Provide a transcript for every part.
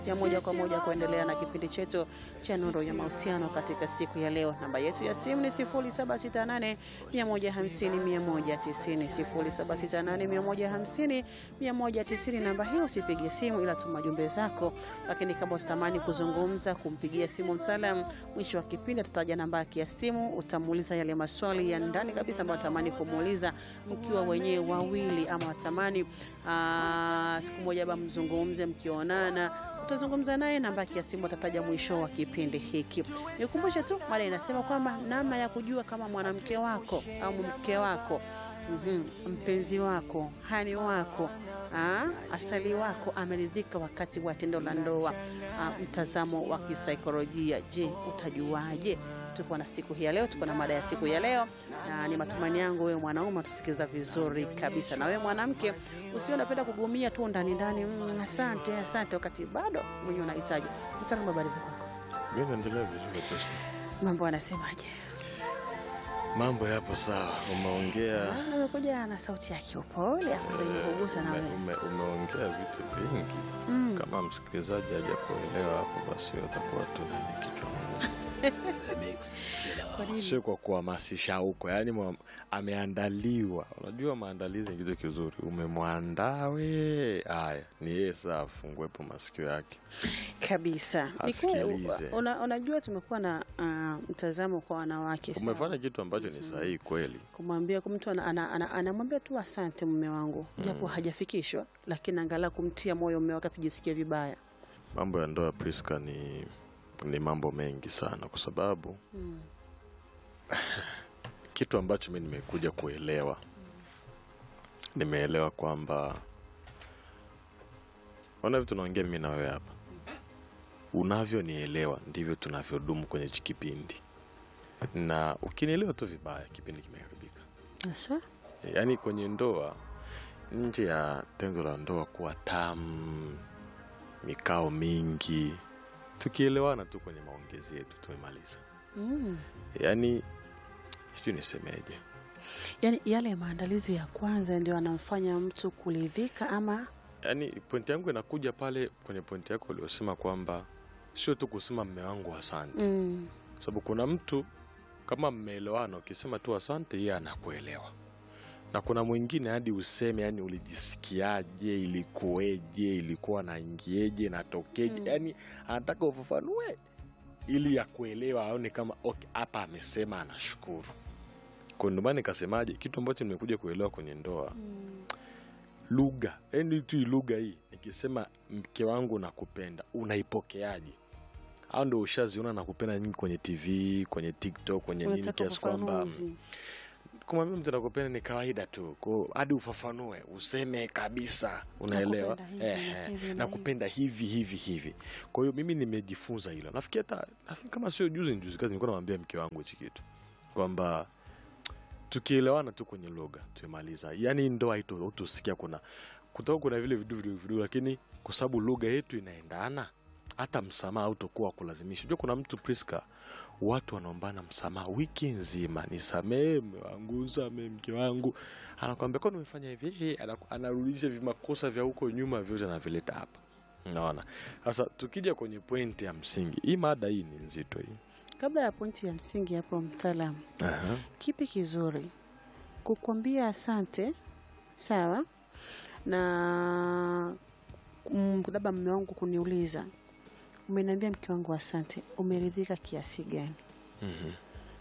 ya moja kwa moja kuendelea na kipindi chetu cha Nuru ya Mahusiano katika siku ya leo. Namba yetu ya simu ni 0768 150 190, 0768 150 190. Namba hiyo usipige simu, ila tuma jumbe zako. Lakini kama utatamani kuzungumza, kumpigia simu mtaalam, mwisho wa kipindi atataja namba yake ya simu, utamuuliza yale maswali ya ndani kabisa ambayo atamani kumuuliza mkiwa wenyewe wawili, ama watamani aa, siku moja ba mzungumze mkionana utazungumza naye, namba yake ya simu atataja mwisho wa kipindi hiki. Nikukumbushe tu mada inasema kwamba namna ya kujua kama mwanamke wako au mke wako Mhm, mpenzi wako hani wako aa, asali wako ameridhika wakati wa tendo la ndoa. Aa, mtazamo wa kisaikolojia, je, utajuaje? Tuko na siku hii ya leo, tuko na mada ya siku ya leo, na ni matumaini yangu wewe mwanaume utusikiza vizuri kabisa, na wewe mwanamke usio unapenda kugumia tu ndani ndani, mm, asante asante, wakati bado mwenyewe unahitaji. Mtaalamu, habari za kwako? Mimi naendelea vizuri Pastor. Mambo anasemaje? Mambo yapo sawa, umeongea Ah, Umekuja na sauti ya kiupole ambayo imekugusa na ume, wewe. ume, umeongea vitu vingi. Mm. Kama msikilizaji hajakuelewa hapo, basi watakuwa tu nani kichwa ngumu. Kwa nini? Sio kwa kuhamasisha huko, yaani mwa- ameandaliwa. Unajua maandalizi ni kitu kizuri, umemwandaa we. Haya, ni yeye saa afunguepo masikio yake. kabisa Ni kweli, Asikilize. una, unajua tumekuwa na uh, mtazamo kwa wanawake sawa. Umefanya kitu ambacho ni sahihi kweli. kumwambia mtu anamwambia ana, ana, anamwambia tu asante mume wangu japo hajafikishwa lakini angalau kumtia moyo mume wake asijisikie vibaya Mambo ya ndoa Priska ni ni mambo mengi sana, kwa sababu mm. kitu ambacho mi nimekuja kuelewa, nimeelewa kwamba ona vitu tunaongea mimi na wewe hapa, unavyonielewa ndivyo tunavyodumu kwenye hichi kipindi, na ukinielewa tu vibaya, kipindi kimeharibika. Aswa? Yaani kwenye ndoa, nje ya tendo la ndoa kuwa tamu, mikao mingi, tukielewana tu kwenye maongezi yetu tumemaliza. Mm. Yaani sijui nisemeje. yaani yale maandalizi ya kwanza ndio anamfanya mtu kuridhika ama Yaani pointi yangu inakuja pale kwenye pointi yako uliosema kwamba sio tu kusema mme wangu asante, mm. sababu kuna mtu kama mmeelewana, ukisema tu asante, yeye anakuelewa, na kuna mwingine hadi useme, yani ulijisikiaje, ilikuweje, ilikuwa naingieje, natokeje, Mm. yani anataka ufafanue ili ya kuelewa, aone kama okay, hapa amesema anashukuru. Kwa ndio maana nikasemaje, kitu ambacho nimekuja kuelewa kwenye ndoa Mm. lugha yani tu hii lugha hii nikisema mke wangu nakupenda unaipokeaje au ndo ushaziona nakupenda nyingi kwenye tv kwenye tiktok kwenye nini unataka kiasi kwamba ufafanuzi kumwambia mtu nakupenda ni kawaida tu Kwa hadi ufafanue useme kabisa unaelewa Nakupenda hivi na Ehe, hivi na nakupenda hivi hivi hivi kwa hiyo mimi nimejifunza hilo nafikiri hata nafikiri kama sio juzi ni juzi kazi nilikuwa namwambia mke wangu hichi kitu kwamba tukielewana tu kwenye lugha tumemaliza yaani ndoa hito utusikia kuna kutoka kuna vile vidu vidogo vidogo lakini kwa sababu lugha yetu inaendana hata msamaha autokuwa kulazimisha unajua kuna mtu priska watu wanaombana msamaha wiki nzima nisamee mme wangu samee mke wangu anakwambia kwani umefanya hivi Ehe, anaku- anarudisha vimakosa vya huko nyuma vyote anavileta hapa naona sasa tukija kwenye pointi ya msingi hii mada hii ni nzito hii kabla ya pointi ya msingi hapo mtaalamu Aha. kipi kizuri kukwambia asante sawa na mm, labda mme wangu kuniuliza umeniambia mke wangu asante umeridhika kiasi gani Mhm.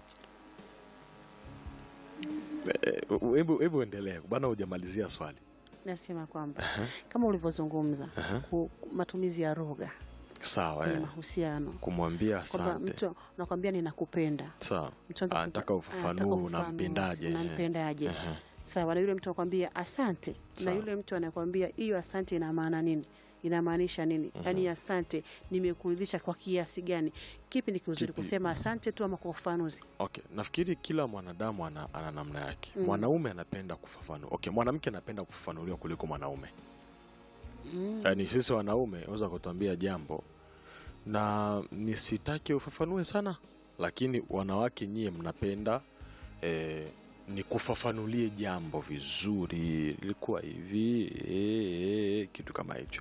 Eh, hebu hebu endelea bana hujamalizia swali nasema kwamba Aha. kama ulivyozungumza Aha. ku- matumizi ya lugha sawa kwenye eh. mahusiano kumwambia kwamba asante mtu nakwambia ninakupenda sawa Mtu anataka anataka kupa- ufafanue anataka ufafanuzi, unampendaje eh. unampendaje Aha. sawa na yule mtu anakwambia asante na Sawa. yule mtu anakwambia hiyo asante ina maana nini inamaanisha nini yaani asante nimekuridhisha kwa kiasi gani kipi ni kizuri Kipi? kusema asante tu ama kwa ufafanuzi okay nafikiri kila mwanadamu ana, ana namna yake Mm. mwanaume anapenda kufafanua okay mwanamke anapenda kufafanuliwa kuliko mwanaume mm. yaani sisi wanaume unaweza kutuambia jambo na nisitake ufafanue sana lakini wanawake nyie mnapenda eh, ni kufafanulie jambo vizuri ilikuwa hivi eh, eh, kitu kama hicho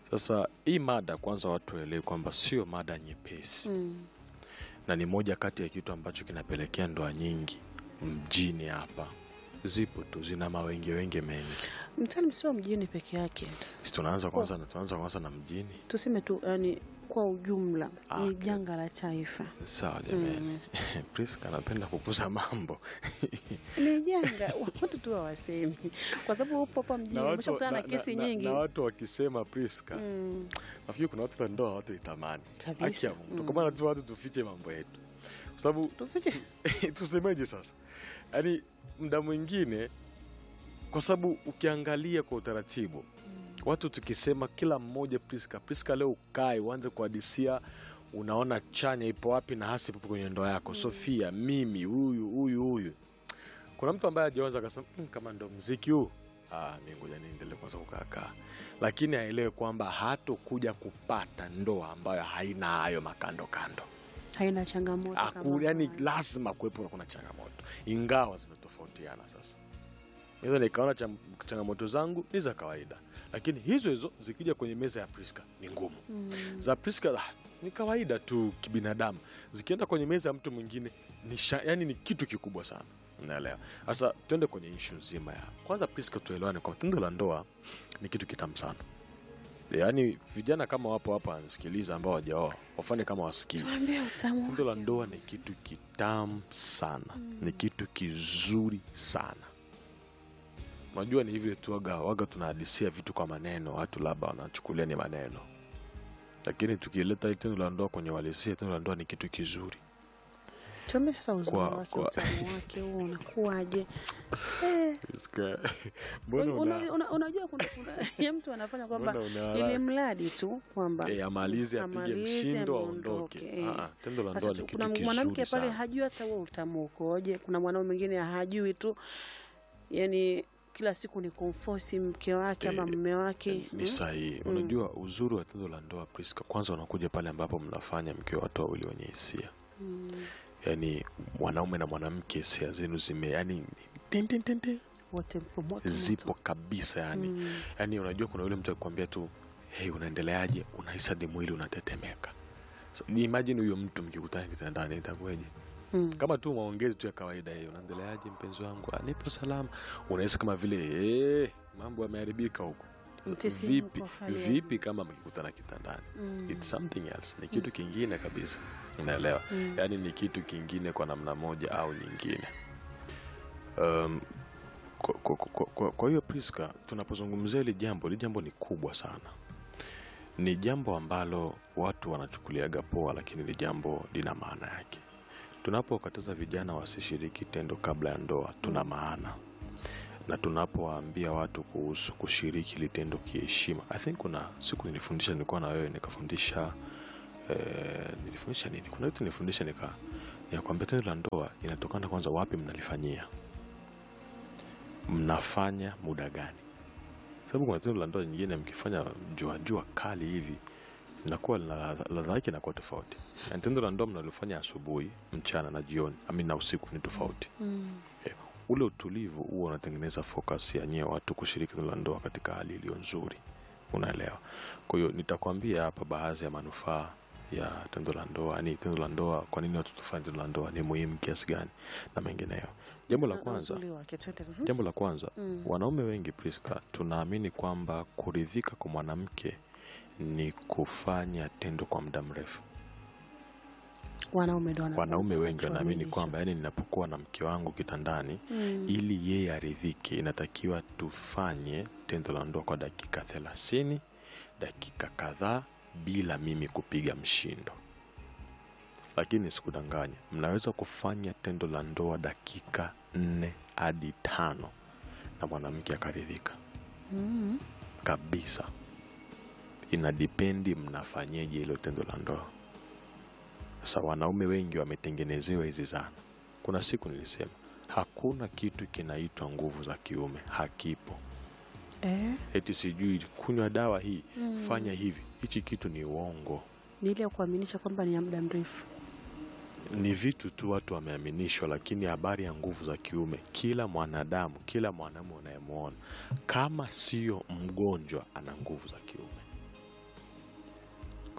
Sasa hii mada kwanza, watu waelewe kwamba sio mada nyepesi Mm. na ni moja kati ya kitu ambacho kinapelekea ndoa nyingi mjini hapa zipo tu zina mawenge wenge mengi. Mtaalamu sio mjini peke yake, Si tunaanza kwanza na tunaanza kwanza na mjini. tuseme tu yani kwa ujumla Ah, ni okay. janga la taifa. Sawa jamani. Mm. Priska anapenda kukuza mambo. Ni janga watu tu hawasemi, kwa sababu upo hapa mjini umeshakutana na kesi na, nyingi na watu wakisema Priska, Mm. nafikiri kuna watu wa ndoa watu itamani haki kabisa. ya Mungu. Mm. Kwa maana tu watu tufiche mambo yetu, kwa sababu Tufiche tusemeje sasa, yaani muda mwingine, kwa sababu ukiangalia kwa utaratibu watu tukisema kila mmoja Priska, Priska leo ukae uanze kuhadisia unaona chanya ipo wapi na hasi ipo kwenye ndoa yako Sofia, mimi huyu huyu huyu. Kuna mtu ambaye ajaanza akasema "Mm, kama ndo mziki huu ah, mi ngoja niendelee kwanza kukaakaa, lakini aelewe kwamba hatokuja kupata ndoa ambayo haina hayo makando kando. haina changamoto Aku, kama yani haya. lazima kuwepo na kuna changamoto, ingawa zinatofautiana. Sasa naweza nikaona cham- changamoto zangu ni za kawaida, lakini hizo hizo zikija kwenye meza ya Priska ni ngumu. Mm. Za Priska ah, ni kawaida tu kibinadamu, zikienda kwenye meza ya mtu mwingine ni sha, yani ni kitu kikubwa sana. Unaelewa? Sasa tuende kwenye ishu nzima ya kwanza. Priska, tuelewane kwamba tendo la ndoa ni kitu kitamu sana. Yaani vijana kama wapo hapa wanasikiliza ambao wajaoa wafanye kama wasikii Tuambie utamu Tendo la wake. ndoa ni kitu kitamu sana, ni kitu kizuri sana. Unajua ni hivyo tu, waga waga tunahadisia vitu kwa maneno, watu labda wanachukulia ni maneno, lakini tukileta hili tendo la ndoa kwenye uhalisia, tendo la ndoa ni kitu kizuri. Tuambie sasa uzuri Kwa- wake, kwa- utamu wake huo unakuwaje? Eh, Mbona una- una- una- unajua kuna kuna ya mtu anafanya kwamba mbona una ili haraka? mradi tu kwamba Eh, amalize apige amalize, mshindo ameondoke, aondoke. eh. Ah, ah, Tendo la Sasa ndoa tu- ni kuna kitu mwanamke kizuri pale sana. hajui hata huo utamu ukoje. Kuna mwanaume mwingine hajui tu, yani kila siku ni kumfosi mke wake ama Eh, mume wake Ni mm? sahihi. Mm. Unajua uzuri wa tendo la ndoa Priska, kwanza unakuja pale ambapo mnafanya mkiwa watu wawili wenye hisia Mm. yani mwanaume na mwanamke hisia zenu zime yani tin, tin, tin, tin, wote mpo moto moto. zipo kabisa yani Mm. yani unajua kuna yule mtu akikwambia tu hey, unaendeleaje unahisi hadi mwili unatetemeka so, ni imagine huyo mtu mkikutana kitandani itakuwaje Mm. kama tu maongezi tu ya kawaida hiyo unaendeleaje mpenzi wangu "Ah, nipo salama unahisi kama vile hey, mambo yameharibika huko Mtisimuko, vipi hali ya vipi kama mkikutana kitandani Mm. It's something else ni kitu kingine kabisa unaelewa Mm. yaani ni kitu kingine kwa namna moja au nyingine um, kwa, kwa, kwa, kwa, kwa hiyo Priska tunapozungumzia hili jambo hili jambo ni kubwa sana ni jambo ambalo watu wanachukuliaga poa lakini ni jambo lina maana yake tunapokataza vijana wasishiriki tendo kabla ya ndoa tuna Mm. maana na tunapowaambia watu kuhusu kushiriki hili tendo kiheshima i think kuna siku nilifundisha nilikuwa na wewe nikafundisha eh, nilifundisha nini kuna kitu nilifundisha nika nikakwambia tendo la ndoa inatokana kwanza wapi mnalifanyia mnafanya muda gani sababu kuna tendo la ndoa nyingine mkifanya jua jua kali hivi inakuwa lina ladha ladha yake inakuwa tofauti na tendo la ndoa mnalofanya asubuhi mchana na jioni ami na usiku ni tofauti Mm. ule utulivu huo unatengeneza focus ya nyie watu kushiriki tendo la ndoa katika hali iliyo nzuri unaelewa kwa hiyo nitakwambia hapa baadhi ya manufaa ya tendo la ndoa yani tendo la ndoa kwa nini watu tufanye tendo la ndoa ni muhimu kiasi gani na mengineyo jambo la Na kwanza uzuri wake, twende. Mhm. jambo la kwanza Mm. wanaume wengi Priska tunaamini kwamba kuridhika kwa mwanamke ni kufanya tendo kwa muda mrefu wanaume ndo wana- wanaume wengi wanachoamini wanaamini hicho. kwamba yani ninapokuwa na mke wangu kitandani Mm. ili yeye aridhike inatakiwa tufanye tendo la ndoa kwa dakika thelathini dakika kadhaa bila mimi kupiga mshindo lakini sikudanganya mnaweza kufanya tendo la ndoa dakika nne hadi tano na mwanamke akaridhika Mm. kabisa inadipendi mnafanyeje hilo tendo la ndoa sasa wanaume wengi wametengenezewa hizi zana kuna siku nilisema hakuna kitu kinaitwa nguvu za kiume hakipo Eh? eti sijui kunywa dawa hii Mm. fanya hivi hichi kitu ni uongo ni ile ya kuaminisha kwamba ni ya muda mrefu ni vitu tu watu wameaminishwa lakini habari ya nguvu za kiume kila mwanadamu kila mwanamume unayemwona kama sio mgonjwa ana nguvu za kiume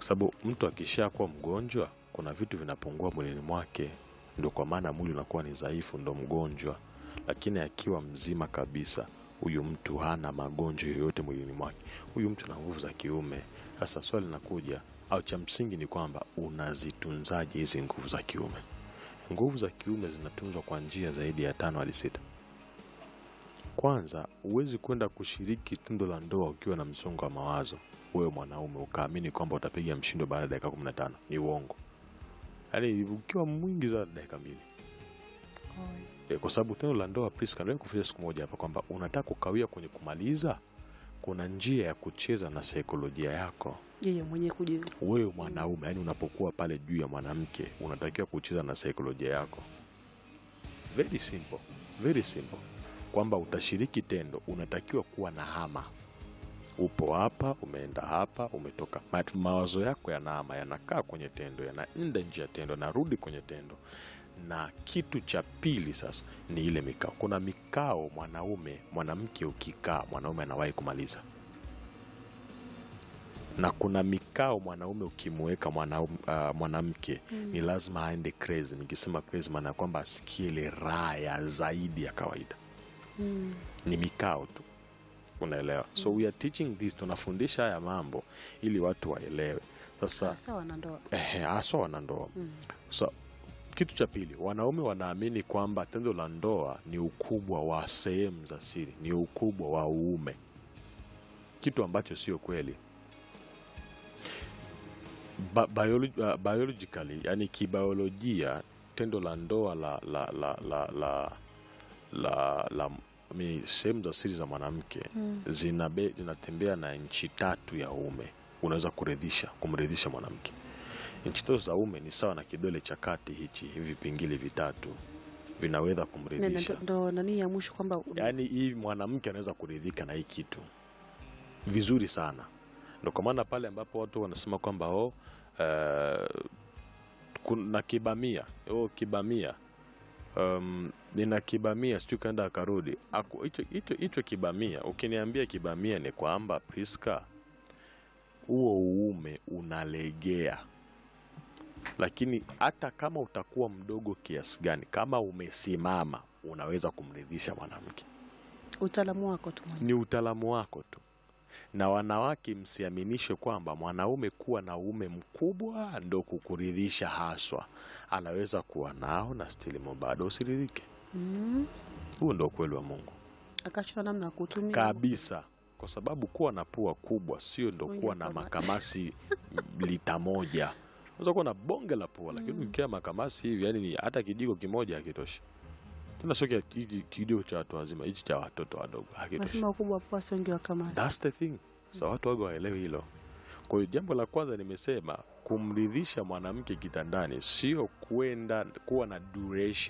kwa sababu mtu akishakuwa mgonjwa kuna vitu vinapungua mwilini mwake ndio kwa maana mwili unakuwa ni dhaifu ndo mgonjwa lakini akiwa mzima kabisa huyu mtu hana magonjwa yoyote mwilini mwake huyu mtu ana nguvu za kiume sasa swali linakuja au cha msingi ni kwamba unazitunzaje hizi nguvu za kiume nguvu za kiume zinatunzwa kwa njia zaidi ya tano hadi sita kwanza huwezi kwenda kushiriki tendo la ndoa ukiwa na msongo wa mawazo wewe mwanaume ukaamini kwamba utapiga mshindo baada ya dakika kumi na tano ni uongo yaani ukiwa mwingi za dakika mbili e, kwa sababu tendo la ndoa Priska ndio kufanya siku moja hapa kwamba unataka kukawia kwenye kumaliza kuna njia ya kucheza na saikolojia yako yeye mwenyewe kuji wewe mwanaume yani unapokuwa pale juu ya mwanamke unatakiwa kucheza na saikolojia yako very simple very simple kwamba utashiriki tendo unatakiwa kuwa na hama upo hapa umeenda hapa umetoka Ma- mawazo yako yanahama yanakaa kwenye tendo yanaenda nje ya tendo yanarudi kwenye tendo na kitu cha pili sasa ni ile mikao kuna mikao mwanaume mwanamke ukikaa mwanaume anawahi kumaliza na kuna mikao mwanaume ukimweka mwanaume- uh, mwanamke ni lazima aende crazy nikisema crazy maana ya kwamba asikie ile raha ya zaidi ya kawaida mm. ni mikao tu unaelewa so we are teaching this tunafundisha haya mambo ili watu waelewe sasa sawa na ndoa ehe, haswa wanandoa mm. so kitu cha pili wanaume wanaamini kwamba tendo la ndoa ni ukubwa wa sehemu za siri ni ukubwa wa uume kitu ambacho sio kweli ba biologi, uh, biologically yani kibiolojia tendo la ndoa la la la la la la, la mi- sehemu za siri za mwanamke Mm. zinabe, zinatembea na nchi tatu ya uume unaweza kuridhisha kumridhisha mwanamke nchi tatu za uume ni sawa na kidole cha kati hichi hivi vipingili vitatu vinaweza Na- na- kumridhisha ndo- ndo nani ya mwisho kwamba yaani hii mwanamke anaweza kuridhika na hii kitu vizuri sana ndo kwa maana pale ambapo watu wanasema kwamba oh, uh, kuna kibamia oh, kibamia um, nina kibamia sijui kaenda akarudi Aku- hicho- hicho hicho kibamia ukiniambia kibamia ni kwamba priska huo uume unalegea lakini hata kama utakuwa mdogo kiasi gani kama umesimama unaweza kumridhisha mwanamke utaalamu wako tu mwenyewe. ni utaalamu wako tu na wanawake msiaminishwe kwamba mwanaume kuwa na uume mkubwa ndo kukuridhisha haswa anaweza kuwa nao na stilimo bado usiridhike mm. huo ndo ukweli wa mungu akachota namna ya kutumia kabisa kwa sababu kuwa na pua kubwa sio ndo Wengi kuwa na makamasi. makamasi lita moja unaweza kuwa na bonge la pua lakini Mm. ukiwa makamasi hivi yani ni hata kijiko kimoja hakitoshi tena sio kia- hiki kijiko cha watu wazima hichi cha watoto wadogo hakitoshi nasema ukubwa wa pua sio wengi wa kamasi That's the thing. Sa watu waga waelewe hilo. Kwa hiyo jambo la kwanza nimesema kumridhisha mwanamke kitandani sio kwenda kuwa na duration